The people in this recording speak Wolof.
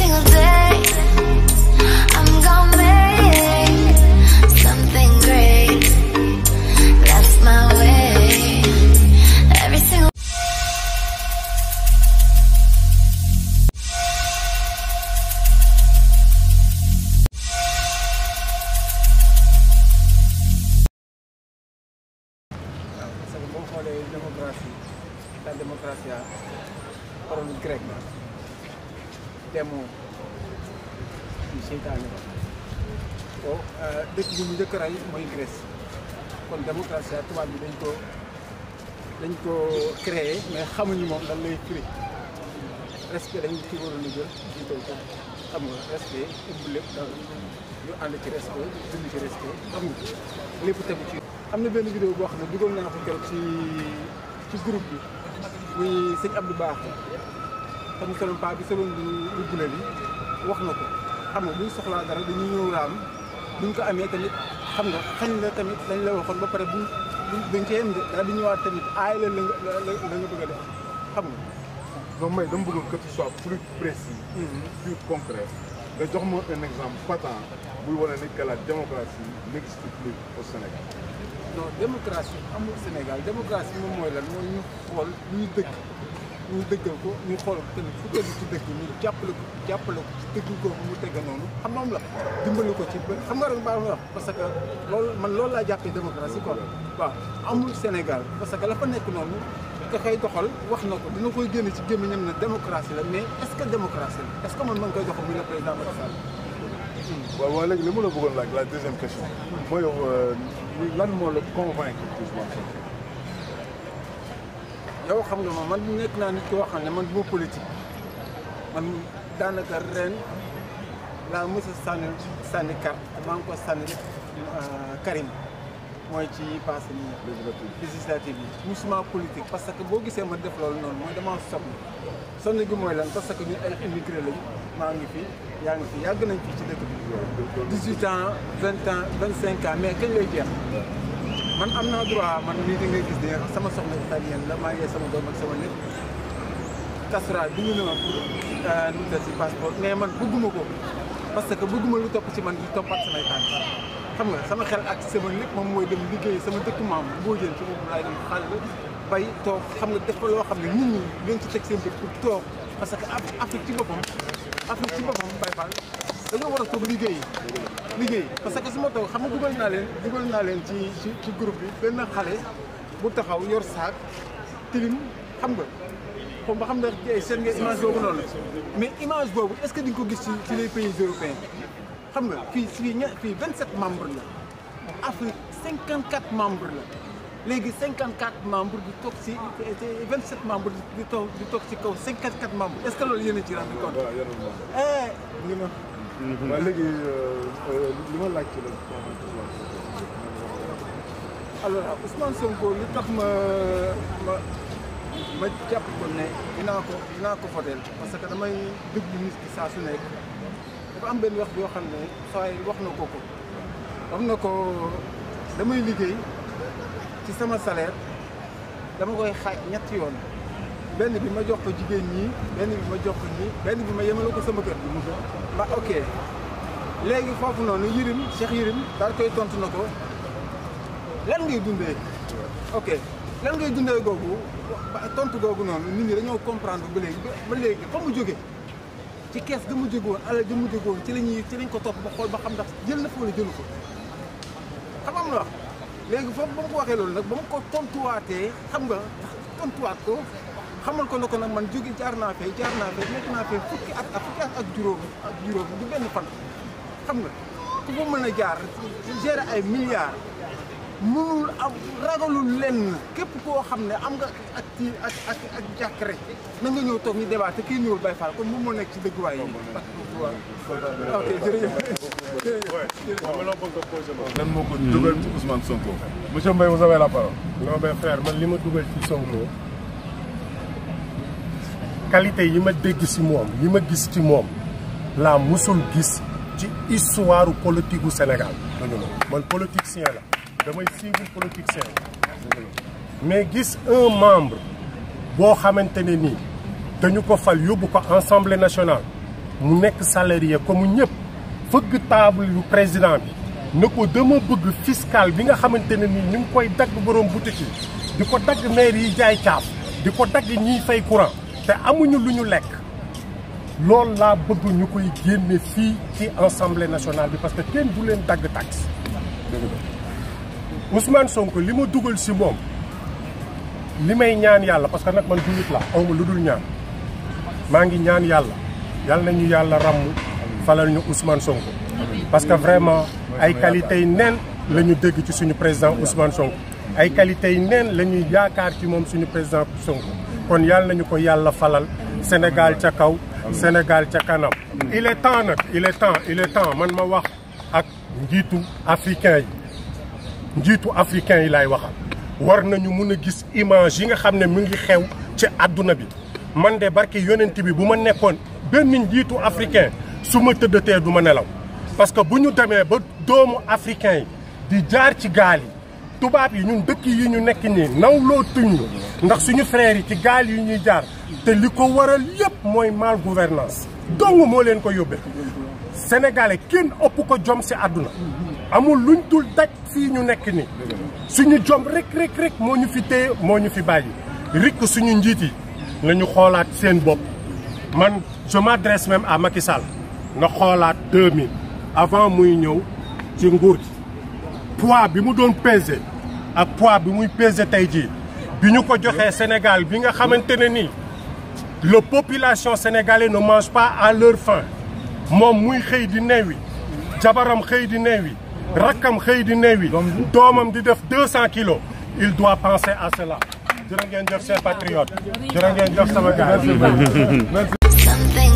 single day. I'm gonna make something great. That's my way. Every single waaw parce que boo xoolee démocratie la démocratie a parole grec la demo ci seytaane la bon dëkk bi mu njëkk a rey mooy Grèce kon démocratie tubaab bi dañ ko dañ ko créé mais xamuñu moom lan lay firi respect dañ ci waroon a jël jiital ko xam nga respect ëmb lépp daal ñu ànd ci respect dund ci respect xam nga lépp tegu ci am na benn vidéo boo xam ne dugal naa ko keroog ci ci groupe bi muy sëñ Abdou Baax te mu soloon paa bi soloon lu lu bule li wax na ko xam nga buñ soxlaa dara dañuy ñëw raam buñ ko amee tamit xam nga xañ la tamit dañ la waxoon ba pare buñ buñ dañ cee yem de daal di ñëwaat tamit aay la la nga la la la nga bëgg a def xam nga. donc may dama bëgg que tu sois plus précis plus concret nga jox ma un exemple patent buy wane ni que la démocratie n'existe plus au Sénégal non démocratie amul Sénégal démocratie moom mooy lan mooy ñu xool ñu dëgg ñu dëggal ko ñu xool ko tamit fu tegu ci dëgg ñu jàppale ko jàppale ko ci dëgg ko mu tege noonu xam moom la dimbali ko ci ba xam nga rek baax na wax parce que loolu man loolu laa jàppee démocratie quoi waaw amul Sénégal parce que la fa nekk noonu ka koy doxal wax na ko dina koy génne ci gémmiñam ne démocratie la mais est-ce que démocratie la est-ce que man ma ngi koy doxal muy le président Macky Sall waaw waaw léegi li ma la bëggoon laaj la deuxième question mooy yow lan moo la convaincre Ousmane Sonko yow xam nga ma man nekk naa nit koo xam ne man du ma politique man daanaka ren laa mës a sànni sànni carte maa ngi ko sànni Karim mooy ci passé nii législative législative yi musuma politique parce que boo gisee ma def loolu noonu mooy damaa sonn sonn gi mooy lan parce que ñun ay immigré lañu maa ngi fi yaa ngi fi yàgg nañ fii ci dëkk bi 18 ans 20 ans 25 ans mais kañ lay jeex man am naa droit man lii di ngay gis ne sama soxna italienne la maa ngi sama doom ak sama lépp casserole bi ñu ne ma pour nu mu si passeport mais man bëgguma ko parce que bëgguma lu topp ci man di toppat samay tànk xam nga sama xel ak sama lépp moom mooy dem liggéey sama dëkk maam boo jël ci boobu laay dem xàll bay toog xam nga def fa loo xam ne nit ñi dañ ci teg seen bët pour toog parce que Af- Afrique ci boppam Afrique ci boppam bay fall dañoo war a toog liggéey liggéey parce que su ma toog xam nga dugal naa leen dugal naa leen ci ci ci groupe bi benn xale bu taxaw yor saak tilim xam nga comme ba xam ne seen nga image boobu noonu mais image boobu est-ce que di nga ko gis ci ci les pays européens xam nga fii fii ña fii 27 membres la Afrique 54 membres la léegi 54 membres di toog si 27 membres di toog di toog si kaw 54 membres est-ce que loolu yéen a ci rendu compte. waaw yéen a moom eh ñu ma waaw léegi li ma laaj ci la convaincre Ousmane Sonko alors Ousmane Sonko li tax ma ma ma jàpp ko ne dinaa ko dinaa ko votel parce que damay déglu nit ki saa su nekk dafa am benn wax boo xam ne saa yi wax na ko ko wax na ko damay liggéey ci sama salaire dama koy xaaj ñetti yoon benn bi ma jox ko jigéen ñi benn bi ma jox ko ñi benn bi ma yemale ko sama kër ba ok léegi foofu noonu Yirim Cheikh Yirim daal koy tontu na ko lan ngay dundee ok lan ngay dundee googu ba- tontu googu noonu nit ñi dañoo comprendre ba léegi ba- ba léegi fa mu jóge ci kees ga mu jóge woon alal ga mu jóge woon ci la ñuy ci lañ ko topp ba xool ba xam ndax jël na fa wala jëlu ko xam nga am na wax léegi foofu ba mu ko waxee loolu nag ba mu ko tontuwaatee xam nga tontuwaat ko xamal ko ne ko nag man jóge jaar naa fee jaar naa fee nekk naa fee fukki at ak fukki at ak juróom ak juróom du benn fan xam nga ku ko mën a jaar gérer ay milliards mënul am ragalul lenn képp koo xam ne am nga ak ci ak ak ak jàkk rek na nga ñëw toog ñu débat te kii ñëwul bay faal kon moom moo nekk ci dëgguwaay yi. ok jërëjëf. lan moo ko dugal ci Ousmane Sonko monsieur Mbaye vous avez la parole non mais frère man li ma dugal ci Sonko qualité yi ma dégg ci moom yi ma gis ci moom laa musul gis ci histoire politique gu Sénégal man politicien la damay suivre politicien mais gis un membre boo xamante ne nii dañu ko fal yóbbu ko Assemblée nationale mu nekk salarié comme ñëpp fëgg table yu président bi na ko dama bëgg fiscal bi nga xamante ne nii ñu ngi koy dagg borom boutique yi di ko dagg maire yi jaay caaf di ko dagg ñiy fay courant te amuñu lu ñu lekk loolu laa bëgg ñu koy génne fii ci assemblée nationale bi parce que kenn du leen dagg taxe Ousmane Sonko li ma dugal si moom li may ñaan yàlla parce que nag man jullit la awma lu dul ñaan maa ngi ñaan yàlla yàlla nañu yàlla ràmm falal ñu Ousmane Sonko parce que vraiment ay qualité yi neen la ñu dégg ci suñu président Ousmane Sonko ay qualité yi neen la ñuy yaakaar ci moom suñu président Sonko kon yàlla nañu ko yàlla falal Sénégal ca kaw Sénégal ca kanam il est temps nag il est temps il est temps man ma wax ak njiitu africain yi njiitu africain yi laay waxal war nañu mun a gis image yi nga xam ne mu ngi xew ci àdduna bi man de barki yonent bi bu ma nekkoon benn njiitu africain su ma tëddatee du ma nelaw parce que bu ñu demee ba doomu africain yi di jaar ci gaal yi tubaab yi ñun dëkk yi ñu nekk nii nawloo tuñ ndax suñu frères yi ci gaal yi ñuy jaar te li ko waral yépp mooy mal gouvernance dong moo leen ko yóbbee sénégalais kenn ëpp ko jom si àdduna amul luñ dul daj fii ñu nekk nii suñu jom rek rek rek moo ñu fi téye moo ñu fi bàyyi rikk suñu njiit yi nañu xoolaat seen bopp man je m'adresse même à Macky Sall na xoolaat 2000 avant muy ñëw ci nguur gi poids bi mu doon peser ak poids bi muy peser tey jii bi ñu ko joxee Sénégal bi nga xamante ne nii la population sénégalaise ne mange pas à leur faim moom muy xëy di neewi jabaram xëy di neewi rakkam xëy di neewi doomam di def deux cent kilos il doit penser à cela jërë ngeen jëf seen patriote jërë ngeen jëf sama gars Something